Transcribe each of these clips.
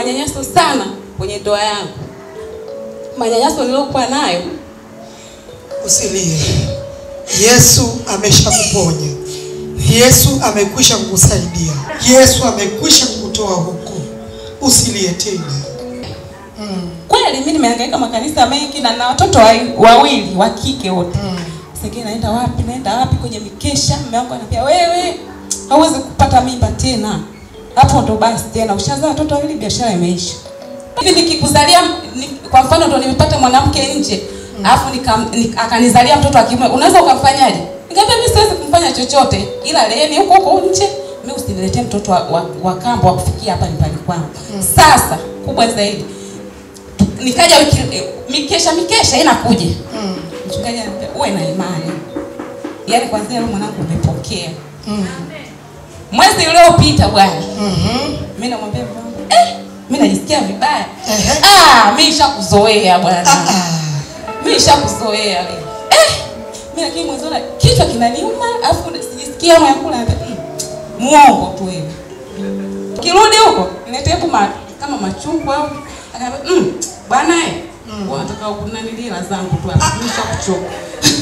manyanyaso sana kwenye ndoa yangu. Manyanyaso niliyokuwa nayo Usilie. Yesu ameshakuponya. Yesu amekwisha kukusaidia. Yesu amekwisha kukutoa huko. Usilie tena. kweli, mimi nimehangaika makanisa mengi na na watoto wa- wawili wa kike wote. Sasa naenda wapi, naenda wapi kwenye mikesha, mume wangu anambia wewe hauwezi kupata mimba tena. Hapo ndo basi tena ushazaa watoto wawili, biashara imeisha. Hivi nikikuzalia ni, kwa mfano ndo nimepata mwanamke nje alafu nika- ni- akanizalia mtoto wa kiume, unaweza ukamfanyaje? Nikamwambia mimi siwezi kumfanya chochote, ila leeni huko huko nje, mimi usiniletee mtoto wa, wa, wa kambo wa kufikia hapa nyumbani kwangu. Sasa kubwa zaidi nikaja wiki eh, mikesha mikesha inakuja mchungaji anambia uwe na imani, yaani kwanzia leo mwanangu umepokea. Mwezi uliopita bwana Mhm. mimi namwambia mume wangu eh, mimi najisikia vibaya. Ehe. Ah, mimi nishakuzoea bwana. Ah, ah. Mimi nishakuzoea wewe. Eh, mimi lakini mwanzo na kichwa kinaniuma, afu sijisikia hamu ya kula. Mm, muongo tu wewe. Kirudi huko, niletee kuma kama machungwa au akaambia mm, bwana eh, mm. wanataka kunanilia hela zangu tu hapa. Mimi nishakuchoka.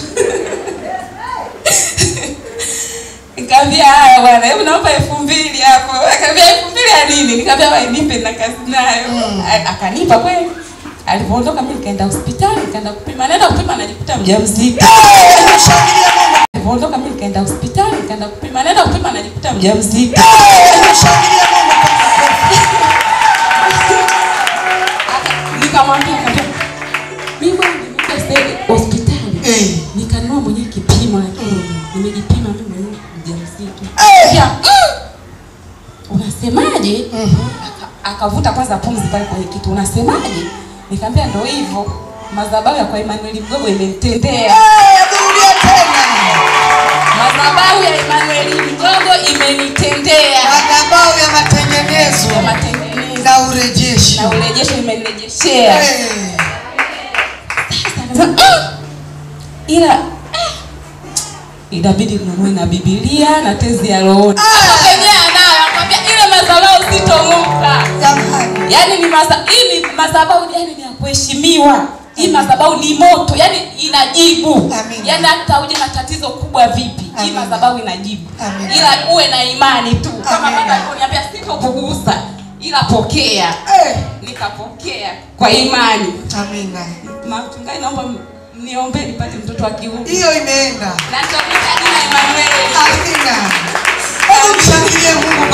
Nikamwambia haya bwana, hebu naomba elfu mbili hapo. Akaambia elfu mbili ya nini? Nikamwambia wewe nipe na kazi nayo. A- Akanipa kweli. Alipoondoka mimi nikaenda hospitali, nikaenda kupima. Naenda kupima najikuta mjamzito. Shangilia Mungu. Alipoondoka mimi nikaenda hospitali, nikaenda kupima. Naenda kupima najikuta mjamzito. Shangilia Mungu. Nikamwambia akamwambia mimi bwana nimekuja sasa hivi hospitali. Eh. Nikanunua mwenyewe kipimo lakini nimejipima mimi mwenyewe mjamzito. Eh. Ya, mm, Unasemaje? Mhm. Aka- akavuta kwanza pumzi pale kwenye kitu, unasemaje? Nikamwambia ndo hivyo, madhabahu ya kwa Emmanuel Mgogo imenitendea. Eh, rudia tena. Madhabahu ya Emmanuel Mgogo imenitendea Madhabahu ya matengenezo ya matengenezo na urejeshi. na urejesho imenirejeshea. Eh. Sasa akasema, "Ah, ila ah, inabidi ninunue na Biblia na tezi ya rohoni. Hapo penyewe anayo, akamwambia ile madhabahu sitong'oka. Jamani. Yaani ni maza, hii ni madhabahu yani ni ya kuheshimiwa. Hii madhabahu ni moto, yani inajibu. Amin. Yaani hata uje na tatizo kubwa vipi, hii Amin. madhabahu inajibu. Amin. Ila uwe na imani tu. Kama Amin. baba aliponiambia sitokugusa, ila pokea. Eh. Nikapokea kwa imani. Amina. Mchungaji, naomba m- mniombee nipate mtoto wa kiume. Hiyo imeenda. Na nitakuita jina Emmanuel. Amina. Hebu mshangilie Mungu